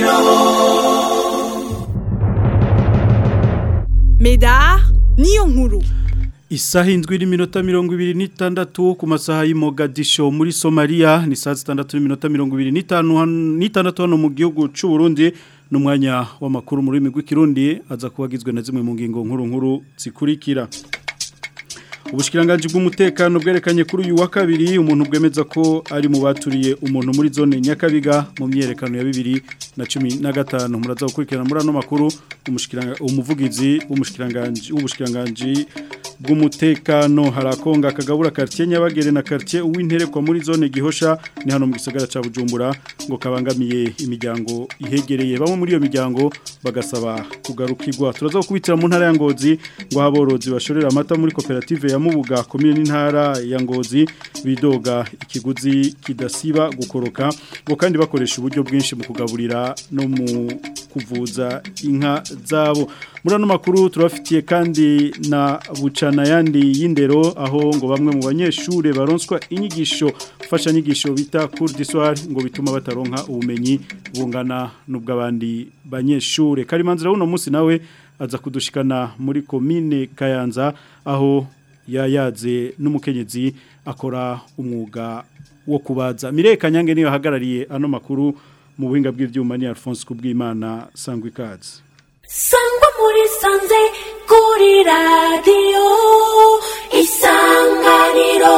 isanganiro Medar niyo nkuru Isaha indwi n'iminota mirongo ibiri n'itandatu ku masaha y'i Mogadisho muri Somalia ni saa zitandatu n'iminota mirongo ibiri n'itanu han- n'itandatu hano mu gihugu c'u Burundi n'umwanya w'amakuru mu rurimi rw'ikirundi aza kubagizwe na zimwe mu ngingo nkuru nkuru zikurikira Ubushikiranganji bw'umutekano bwerekanye kuri uyu wa kabiri umuntu bwemeza ko ari mu baturiye umuntu muri zone Nyakabiga mu myerekano ya bibiri na cumi na gatanu muraza gukurikirana muri ano makuru umushikiranga umuvugizi w'umushikiranganje w'ubushikiranganji bw'umutekano harakonga kagabura quartier Nyabagere na quartier uw'interekwa muri zone Gihosha ni hano mu gisagara ca Bujumbura ngo kabangamiye imiryango ihegereye bamwe muri iyo miryango bagasaba kugarukirwa turaza gukubitira mu ntara ya Ngozi ngo haborozi bashorera amata muri koperative ya Mubuga komine n'intara ya Ngozi bidoga ikiguzi kidasiba gukoroka ngo kandi bakoresha uburyo bwinshi mu kugaburira no mu kuvuza inka zabo muri ano makuru turabafitiye kandi na bucana yandi y'indero aho ngo bamwe mu banyeshure baronswa inyigisho fasha nyigisho bita cours du soir ngo bituma bataronka ubumenyi bungana n'ubw'abandi banyeshure karimanzira uno munsi nawe aza kudushikana muri komine Kayanza aho yayaze n'umukenyezi akora umwuga wo kubaza Mireka Nyange niyo hagarariye ano makuru mu buhinga bw'ivyuma ni Alphonse Kubwimana sangwa ikaze sangwa muri sanze kuri radiyo isanganiro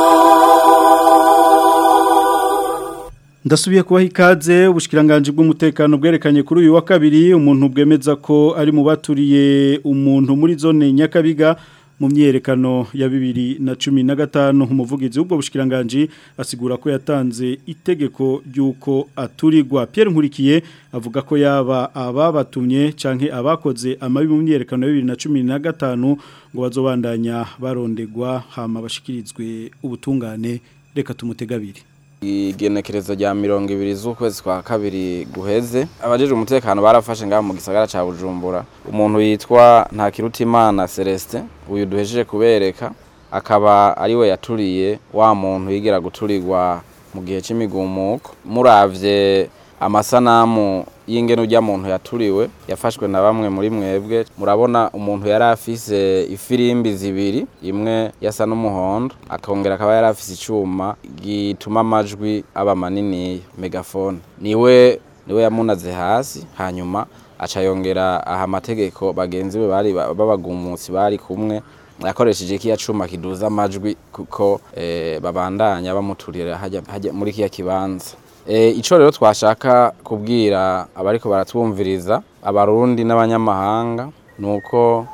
Ndasubiye kubaha ikaze ubushikiranganje bw'umutekano bwerekanye kuri uyu wa kabiri umuntu bwemeza ko ari mu baturiye umuntu muri zone Nyakabiga mu myerekano ya bibiri na cumi na gatanu umuvugizi w'ubwo bushikiranganje asigura ko yatanze itegeko ry'uko aturirwa Pierre Nkurikiye avuga ko yaba ababatumye canke abakoze amabi mu myerekano ya bibiri na cumi na gatanu ngo bazobandanya barondegwa hama bashikirizwe ubutungane reka tumutegabiri igenekerezo rya mirongo ibiri z'ukwezi kwa kabiri guheze abajejwe umutekano barafashe ngaho mu gisagara ca bujumbura umuntu yitwa ntakirutimana celestin uyu duhejeje kubereka akaba ariwe yaturiye wa muntu yigera guturirwa mu gihe c'imigumuko muravye amasanamu y'ingene urya muntu yaturiwe yafashwe na bamwe muri mwebwe murabona umuntu yari afise ifirimbi zibiri imwe yasa n'umuhondo akongera akaba yari afise icuma gituma amajwi aba maniniya megafone niwe niwe yamunaze hasi hanyuma aca yongera aha amategeko bagenzi be bari babagumutsi bari kumwe yakoresheje kiya cuma kiduza amajwi kuko eh, babandanya bamuturira hajya hajya muri kiya kibanza E, ico rero twashaka kubwira abariko baratwumviriza abarundi n'abanyamahanga nuko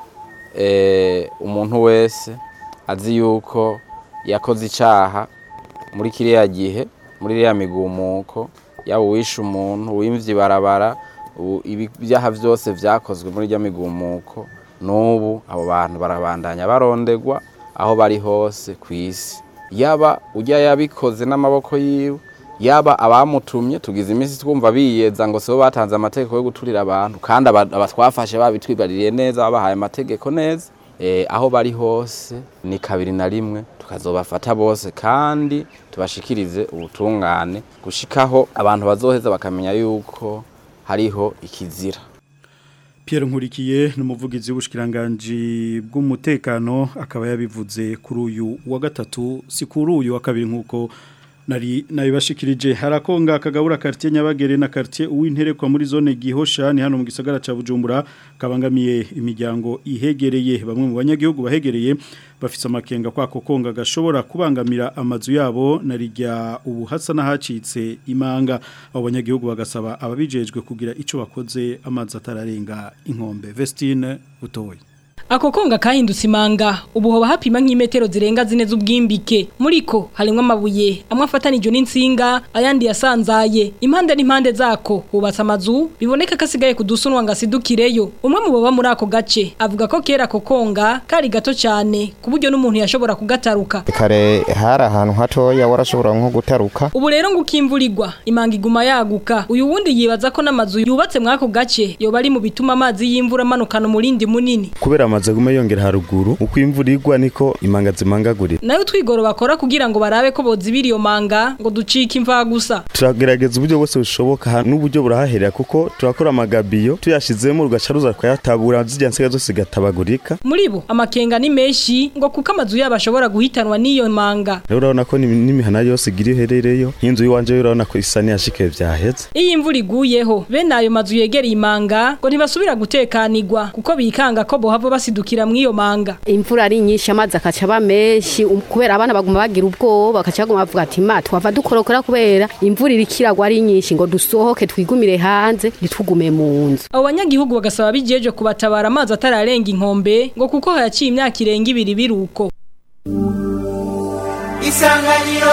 e, umuntu wese azi yuko yakoze icaha muri kiriya gihe muri iriya migumuko yaba uwishe umuntu uwimvye ibarabara ibyaha vyose vyakozwe muri irya migumuko n'ubu abo bantu barabandanya barondegwa aho bari hose kw'isi yaba urya yabikoze n'amaboko yiwe yaba abamutumye tugize iminsi twumva biyeza ngo sibo batanze amategeko yo guturira abantu kandi abatwafashe babitwibaririye neza babahaye amategeko neza eh, aho bari hose ni kabiri na rimwe tukazobafata bose kandi tubashikirize ubutungane gushikaho abantu bazoheza bakamenya yuko hariho ikizira Pierre Nkurikiye n'umuvugizi w'ubushikiranganje bw'umutekano akaba yabivuze kuri uyu wa gatatu si kuri uyu wa kabiri nkuko nari nabibashikirije harakonga kagabura quartier Nyabagere na quartier uw'interekwa muri zone Gihosha ni hano mu gisagara ca Bujumbura kabangamiye imiryango ihegereye bamwe mu banyagihugu bahegereye bafise amakenga kwako konga gashobora kubangamira amazu yabo narijya ubu hasa nahacitse imanga abo banyagihugu bagasaba ababijejwe kugira ico bakoze amazi atararenga inkombe Vestine butoye Ako konga kahindutse imanga ubu hoba hapima nk'imetero zirenga zine z'ubwimbike muriko harimwo amabuye amwe afatanijwe n'insinga ayandi yasanzaye impande n'impande zako hubatse amazu biboneka ko asigaye kudusunwa ngo asidukireyo umwe mu baba muri ako gace avuga ko kera ako konga kari gato cyane ku buryo n'umuntu yashobora kugataruka kare hari ahantu hatoya warashobora nko gutaruka ubu rero ngo ukimvurirwa imanga iguma yaguka uyu wundi yibaza ko n'amazu yubatse muri ako gace yoba ari mu bituma amazi y'imvura amanukana umurindi munini kubera amazu amaze gume yongera haruguru uko imvura igwa niko imanga zimangagurira nayo twigoro bakora kugira ngo barabe ko bozibira iyo manga ngo ducike imva gusa turagerageza uburyo bwose bushoboka ha- n'uburyo burahaherera kuko turakora amagabiyo tuyashizemo rugaca ruza kuyatabura zirya nsiga zose zigatabagurika muri bo amakenga ni menshi ngo kuko amazu yabo ashobora guhitanwa n'iyo manga rero urabona ko n'imi- n'imihana yose igira iherereyo nk'inzu y'iwanje yo urabona ko isa n'iyashikaye vyaheze iyo imvura iguyeho bene ayo mazu yegereye imanga ngo ntibasubira gutekanirwa kuko bikanga ko bohava basidukira mu iyo manga imvura ari nyinshi amazi akaca aba menshi um- kubera abana baguma bagira ubwoba bakaca baguma bavuga ati ma twava dukorokora kubera imvura iriko iragwa ari nyinshi ngo dusohoke twigumire hanze ntitugume mu nzu abo banyagihugu bagasaba bijeje kubatabara amazi atararenga inkombe ngo kuko hayaciye imyaka irenga ibiri biruko isanganiro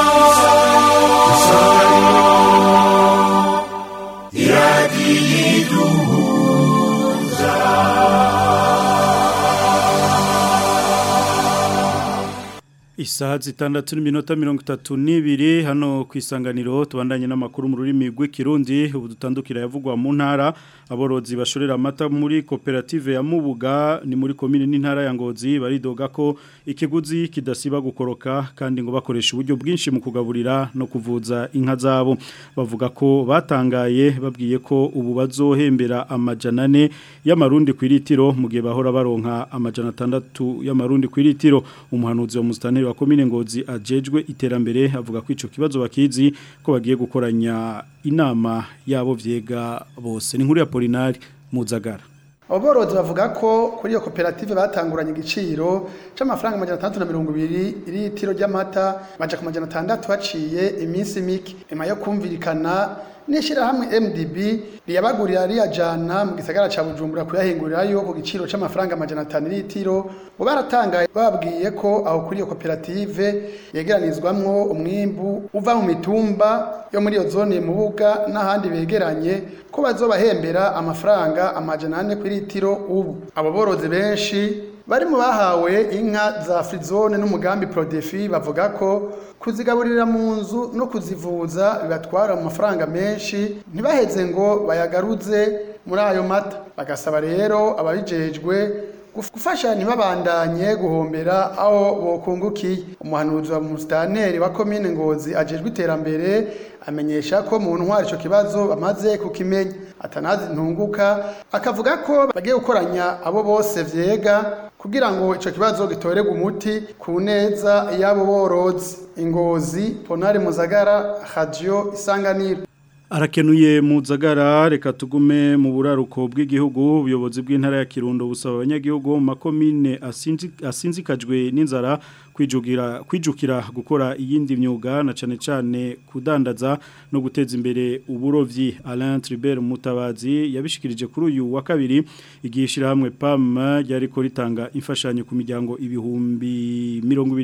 Isaha zitandatu n'iminota mirongo itatu n'ibiri hano ku isanganiro tubandanye n'amakuru mu rurimi rw'ikirundi ubu dutandukira yavugwa mu ntara aborozi bashorera amata muri koperative ya Mubuga ni muri komine n'intara ya Ngozi baridoga ko ikiguzi kidasiba gukoroka kandi ngo bakoresha uburyo bwinshi mu kugaburira no kuvuza inka zabo bavuga ko batangaye babwiye ko ubu bazohembera amajana ane y'amarundi ku iritiro mu gihe bahora baronka amajana atandatu y'amarundi ku iritiro umuhanuzi wa mustaneri wa komine ngozi ajejwe iterambere avuga ko ico kibazo bakizi ko bagiye gukoranya inama yabo vyega bose ni nkuru ya Polinari Muzagara Aborozi bavuga ko kuri iyo koperative batanguranye igiciro c'amafaranga amajana atandatu na mirongo ibiri iritiro ry'amata baja ku majana atandatu haciye iminsi mike nyuma yo kumvirikana n'ishirahamwe MDB riyabagurira riyajana mu gisagara ca Bujumbura kuyahingurirayo ku giciro c'amafaranga amajana atanu iritiro ngo baratangaye babwiye ko aho kuri iyo koperative yegeranizwamwo umwimbu uva mu mitumba yo muri iyo zone mubuga n'ahandi begeranye ko bazobahembera amafaranga amajana ane ku iritiro ubu abo borozi benshi bari mu bahawe inka za frizone n'umugambi prodefi bavuga ko kuzigaburira mu nzu no kuzivuza bibatwara mu mafaranga menshi ntibaheze ngo bayagaruze muri ayo mata bagasaba rero ababijejwe gufasha ntibabandanye guhombera aho bokungukiye umuhanuzi wa musitanteri wa komine ngozi ajejwe iterambere amenyesha ko mu ntwari ico kibazo bamaze kukimenya atanazi ntunguka akavuga ko bagiye gukoranya abo bose vyega kugira ngo ico kibazo gitorerwe umuti ku neza y'abo borozi ingozi ponari muzagara radio isanganiro Arakenuye muzagara reka tugume mu buraruko bw'igihugu ubuyobozi bw'intara ya Kirundo busaba abanyagihugu mu makomine asinzi asinzikajwe n'inzara kwijugira kwijukira gukora iyindi myuga na cane cane kudandaza no guteza imbere uburovyi Alain Tribert Mutabazi yabishikirije kuri uyu wa kabiri igishira hamwe PAM ryariko ritanga imfashanyo ku miryango ibihumbi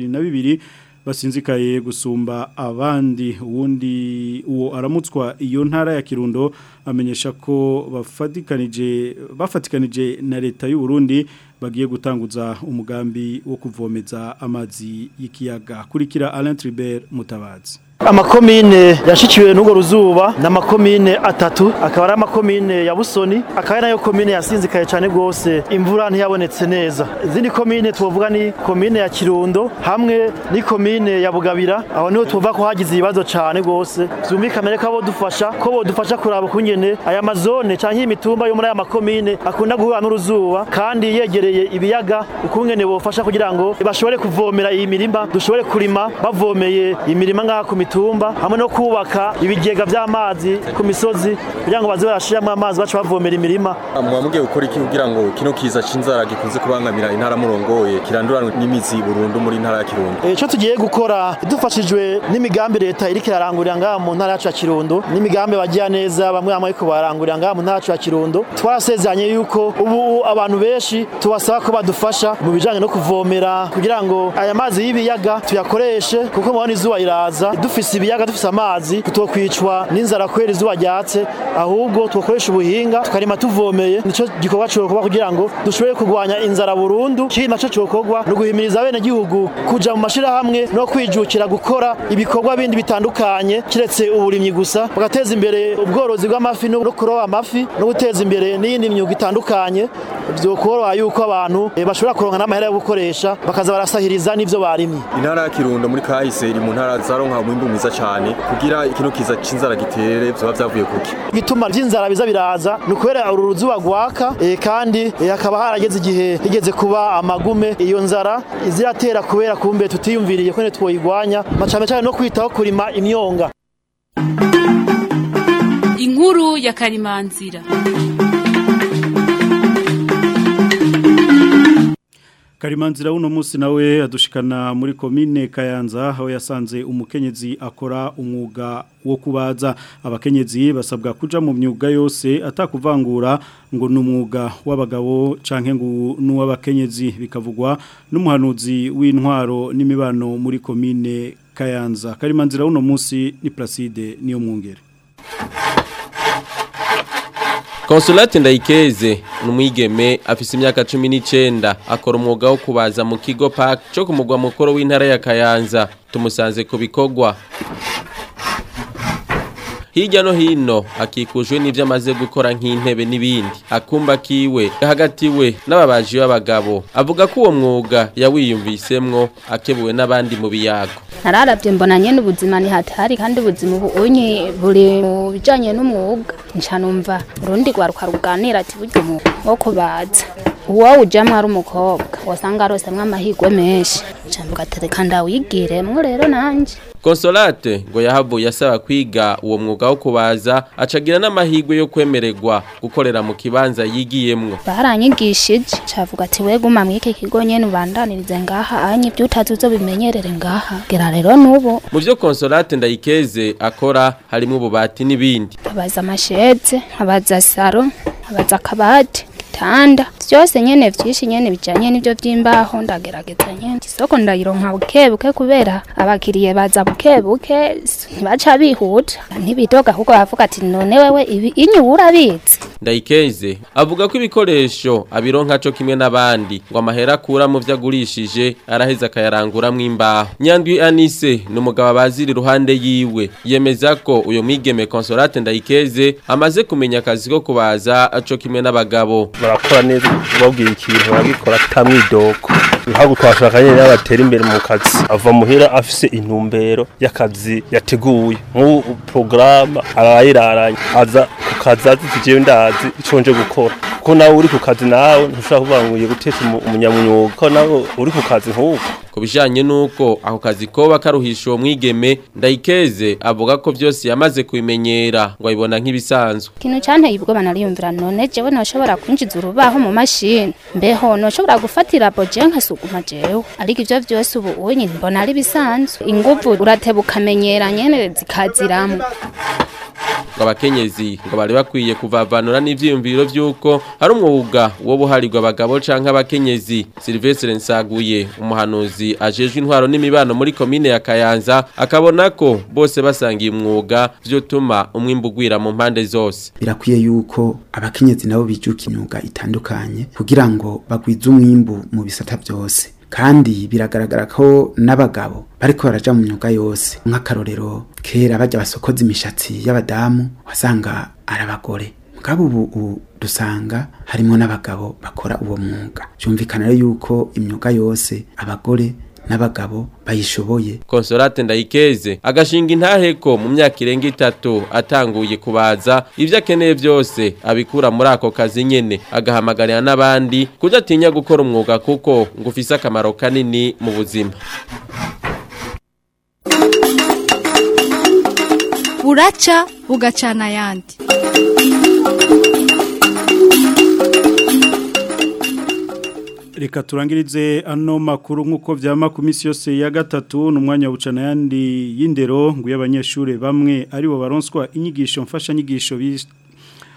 22 basinzikaye gusumba abandi uwundi uwo aramutswa iyo ntara ya Kirundo amenyesha ko bafatikanije bafatikanije na leta y'u Burundi bagiye gutanguza umugambi wo kuvomeza amazi y'ikiyaga kurikira Alain Tribert Mutabazi amakomine yashikiwe n'urwo ruzuba ni amakomine atatu akaba ari amakomine ya busoni akaba ari nayo komine yasinzikaye cyane rwose imvura ntiyabonetse neza izindi komine tuvuga ni komine ya kirundo hamwe ni komine ya bugabira aho niho tuvuga ko hagize ibibazo cyane rwose byumvikane ko bodufasha ko bodufasha kuraba kungene aya mazone cyangwa imitumba yo muri aya makomine akunda guhura n'uruzuba kandi yegereye ibiyaga ukungene bofasha kugira ngo bashobore kuvomera iyi mirima dushobore kurima bavomeye imirima ngaha ku mitumba hamwe no kubaka ibigega by'amazi ku misozi kugira ngo baze barashiramo amazi baca bavomera imirima muba mugiye gukora iki kugira ngo kino kiza c'inzara gikunze kubangamira intara murongoye kiranduranwe n'imizi burundu muri intara ya Kirundo icyo tugiye gukora dufashijwe n'imigambi leta iriko irarangurira ngaha mu ntara yacu ya Kirundo n'imigambi bagiya neza bamwe bamwe ariko barangurira ngaha mu ntara yacu ya Kirundo twarasezeranye yuko ubu abantu benshi tubasaba ko badufasha mu bijanye no kuvomera kugira ngo aya mazi y'ibiyaga tuyakoreshe kuko mubona izuba iraza dufise ibiyaga dufise amazi tutokwicwa n'inzara kwera izuba ryatse ahubwo twokoresha ubuhinga tukarima tuvomeye nico gikorwa cokorwa kugira ngo dushobore kurwanya inzara burundu kindi naco cokorwa ni uguhimiriza abenegihugu kuja mu mashirahamwe no kwijukira gukora ibikorwa bindi bitandukanye kiretse uburimyi gusa bagateza imbere ubworozi bw'amafi no kuroba amafi no guteza imbere n'iyindi myuga itandukanye vyokoroha yuko abantu eh, bashobora kuronka n'amahera yo gukoresha bakaza barasahiriza n'ivyo barimye intara ya kirundo muri kahise iri mu ntara zaronka umwimbu mwiza cyane kugira ikino kiza c'inzara gitere vyoba vyavuye kuki igituma vy'inzara biza biraza ni ukubera uru ruzuba rwaka eh, kandi eh, hakaba harageze igihe higeze kuba amagume iyo nzara iziratera kubera kumbe tutiyumviriye ko twoyigwanya macane cyane no kwitaho kurima imyonga inkuru ya karimanzira Karimanzira uno munsi nawe adushikana muri komine Kayanza aho yasanze umukenyezi akora umwuga wo kubaza abakenyezi basabwa kuja mu myuga yose atakuvangura ngo numwuga w'abagabo canke ngo nuw'abakenyezi bikavugwa n'umuhanuzi w'intwaro n'imibano muri komine Kayanza Karimanzira uno munsi ni Placide niyo mwungere Consolate Ndayikeze numwigeme afise imyaka 19 akora umwuga wo kubaza mu kigo park cyo kumugwa mukoro w'intara ya Kayanza tumusanze ku bikogwa Hirya no hino akikujwe n'ivyo amaze gukora nk'intebe n'ibindi akumba kiwe hagatiwe n'ababaji b'abagabo avuga ko uwo mwuga yawiyumvisemwo akebuwe n'abandi mu biyago nararavye mbona nyene ubuzima ni hatari kandi ubuzima ubu unye buri mu bijanye n'umwuga nca numva urundi rwaruka ruganira ati burya umwuga wo kubaza uwo ujamwo ari umukobwa wasanga arosemwo amahirwe menshi nca mvuga ati reka ndawigiremwo rero nanje Consolate ngo yahavuye asaba kwiga uwo mwuga wo kubaza acagira n'amahirwe yo kwemererwa gukorera mu kibanza yigiyemwo baranyigishije cavuga ati we guma mw'iki kigo nyene ubandanirize ngaha anye ibyo utazi uzobimenyerere ngaha gera rero n'ubu mu vyo Consolate Ndayikeze akora harimo ububati n'ibindi abaza amasheze abaza saro abaza akabati igitanda byose nyene vyinshi nyene bijanye n'ivyo vy'imbaho ndagerageza nyene isoko ndayironka bukebuke kubera abakiriye baza bukebuke ntibaca bihuta ntibidoga ahubwo bavuga ati none wewe ibi inyubura bizi Ndayikeze avuga ko ibikoresho abironka co kimwe n'abandi ngo amahera akura mu vyo agurishije araheza akayaranguramwo imbaho Nyandwi Anise ni umugabo abaziri iruhande yiwe yemeza ko uyo mwigeme Consolate Ndayikeze amaze kumenya akazi ko kubaza co kimwe n'abagabo barakora neza babwiye ikintu baragikora atamwidoko ntabwo twashaka nyine n'abatera imbere mu kazi ava muhira afise intumbero y'akazi yateguye nk'ubu porogaramu arayiraranye aza ku kazi azi tugiye ndazi icyo nje gukora kuko nawe uri ku kazi nawe ntushobora kuvuga ngo ugiye gutesha umunyamwuga ko nawe uri ku kazi nk'uko ku bijanye nuko ako kazi koba karuhisha uwo mwigeme ndayikeze avuga ko byose yamaze kubimenyera ngo abibona nk'ibisanzwe ikintu canteye ubwoba nariyumvira none jewe noshobora kwinjiza urubaho mu mashini mbeho noshobora gufatira boje nkasuguma jewe ariko ivyo vyose ubu unyi mbona ari bisanzwe inguvu urateba ukamenyera nyene zikaziramwo ngo abakenyezi ngo bari bakwiye kuvavanura n'ivyiyumviro vy'uko hari umwuga wo buharirwa abagabo canke abakenyezi Sylvestre Nsaguye umuhanuzi ajejwe intwaro n'imibano muri komine ya Kayanza akabona ko bose basangiye umwuga vyotuma umwimbu ugwira mu mpande zose birakwiye yuko abakenyezi nabo bijuka imyuga itandukanye kugira ngo bagwize umwimbu mu bisata byose kandi biragaragara ko n'abagabo bariko baraja mu myuga yose nk'akarorero kera bajya basokoza imishatsi y'abadamu wasanga ari abagore mugabo ubu dusanga harimo n'abagabo bakora uwo mwuga byumvikana rero yuko imyuga yose abagore n'abagabo bayishoboye Consolate Ndayikeze agashinga intaheko mu myaka irenga itatu atanguye kubaza ivyo akeneye byose abikura muri ako kazi nyene agahamagarira n'abandi kudatinya gukora umwuga kuko ngo ufise akamaro kanini mu buzima buraca bugacana ayandi Reka turangirize ano makuru nk'uko vyama ku misi yose ya gatatu n'umwanya wucana yandi y'indero ngo y'abanyeshure bamwe ari bo baronswa inyigisho mfasha nyigisho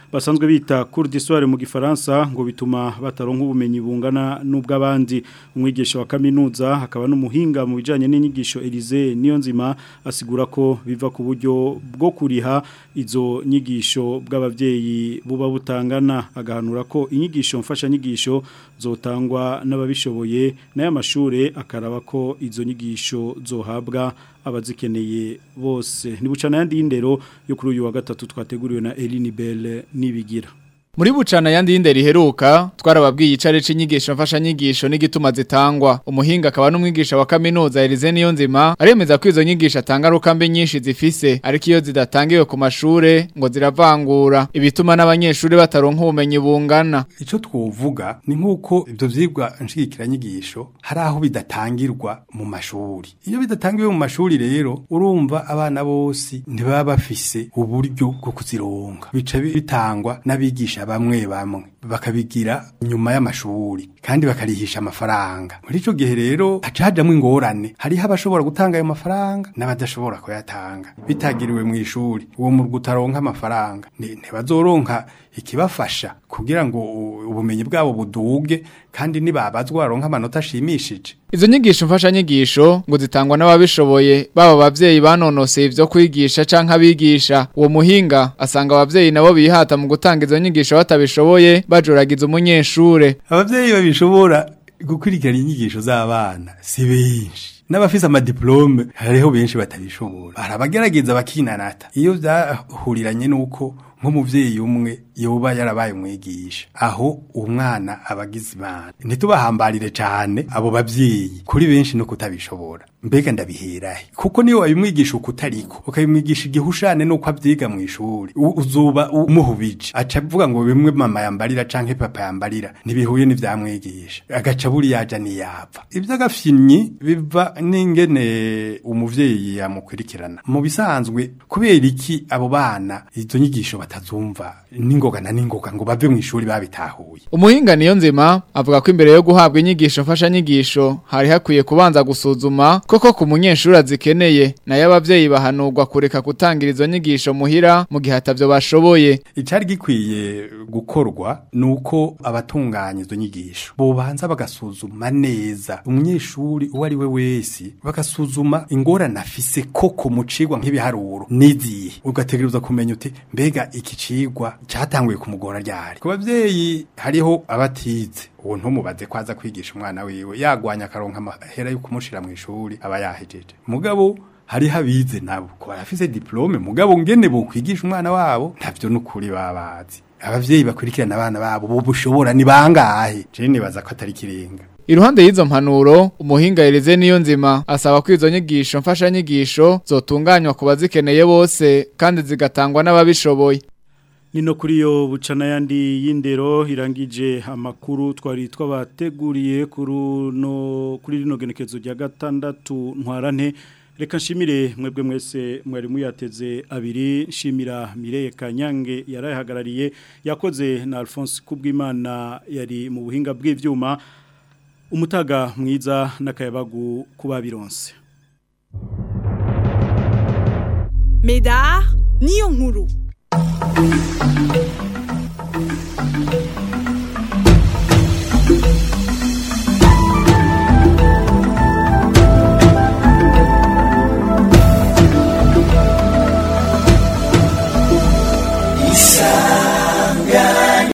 basanzwe bita cours d'histoire mu gifaransa ngo bituma bataronka ubumenyi bungana n'ubw'abandi umwigisha wa kaminuza hakaba n'umuhinga mu bijanye n'inyigisho Elise Niyonzima asigura ko biva ku buryo bwo kuriha izo nyigisho bw'abavyeyi buba butangana agahanura ko inyigisho mfasha nyigisho zotangwa n'ababishoboye n'aya mashure akaraba ko izo nyigisho zohabwa abazikeneye bose nibucana yandi y'indero yo kuri uyu wa gatatu twateguriwe na Eline Belle nibigira Muri bucana yandi y'indero iheruka twarababwiye icare c'inyigisho mfasha nyigisho n'igituma zitangwa umuhinga akaba n'umwigisha wa kaminuza Elize Niyonzima aremeza ko izo nyigisho atanga rukambe nyinshi zifise ariko iyo zidatangiwe ku mashure ngo ziravangura ibituma n'abanyeshuri bataronka ubumenyi bungana Ico twovuga ni nkuko ivyo vyigwa nshigikira nyigisho hari aho bidatangirwa mu mashuri. Iyo bidatangiwe mu mashuri rero urumva abana bose ntibaba bafise uburyo bwo kuzironka. Bica bitangwa n'abigisha bamwe bamwe bakabigira nyuma y'amashuri kandi bakarihisha amafaranga. Muri ico gihe rero haca hajamwo ingorane. Hariho abashobora gutanga ayo mafaranga n'abadashobora kuyatanga. Bitagiriwe mu ishuri uwo mu gutaronka amafaranga ni- ntibazoronka ikibafasha kugira ngo u- ubumenyi bwabo buduge kandi nibabazwa baronka amanota ashimishije. Izo nyigisho mfasha nyigisho ngo zitangwa n'ababishoboye baba abavyeyi banonoseye ivyo kwigisha canke abigisha uwo muhinga asanga abavyeyi nabo bihata mu gutanga izo nyigisho batabishoboye bajoragiza umunyeshure Abavyeyi babishobora gukurikirana inyigisho z'abana si benshi. N'abafise amadiplome hariho benshi batabishobora. Arabagerageza bakinanata. Iyo vyahuriranye nuko nk'umuvyeyi umwe yoba yarabaye umwigisha aho umwana abagize imana ntitubahambarire cane abo bavyeyi kuri benshi no kutabishobora mbega ndabiherahe kuko niyo wabimwigisha uko utariko ukabimwigisha igihushane nuko avyiga mu ishuri u- uzoba umuhubije aca avuga ngo bimwe mama yambarira canke papa yambarira ntibihuye n'ivyamwigisha agaca buriya aja niyapfa ivy'agafyinyi biva n'ingene umuvyeyi yamukurikirana mu bisanzwe kubera iki abo bana izo nyigisho batazumva n'ingoga na n'ingoga ngo bave mu ishuri babitahuye umuhinga niyo nzima avuga ko imbere yo guhabwa inyigisho mfasha nyigisho hari hakwiye kubanza gusuzuma koko ku munyeshuri azikeneye nayo abavyeyi bahanurwa kureka gutangira izo nyigisho muhira mu gihe atavyo bashoboye icari gikwiye gukorwa nuko abatunganya izo nyigisho bobanza bagasuzuma neza umunyeshuri uwo ari we wese bagasuzuma ingorane afise koko mu cigwa nk'ibiharuro n'izihe ugategereza kumenya uti mbega iki cigwa catanguye kumugora ryari ku bavyeyi hariho abatize uwo ntumubaze ko aza kwigisha umwana wiwe yagwanya akaronka amahera yo kumushira mu ishuri aba yahejeje mugabo hariho abize nabo ko barafise diplome mugabo ngene bokwigisha umwana wabo ntavyo nukuri babazi abavyeyi bakurikirana abana babo bo bushobora ni bangahe je nibaza ko atari kirenga Iruhande y'izo mpanuro umuhinga Elize niyo nzima asaba ko izo nyigisho mfasha nyigisho zotunganywa ku bazikeneye bose kandi zigatangwa n'ababishoboye Nino kuri yo bucana yandi y'indero irangije amakuru twari twabateguriye kuri no kuri rino genekezo rya gatandatu ntwarante reka nshimire mwebwe mwese mwari muyateze abiri nshimira Mireye Kanyange yarahagarariye yakoze na Alphonse Kubwimana yari mu buhinga bw'ivyuma umutaga mwiza n'akayabagu kuba bironse Medar niyo nkuru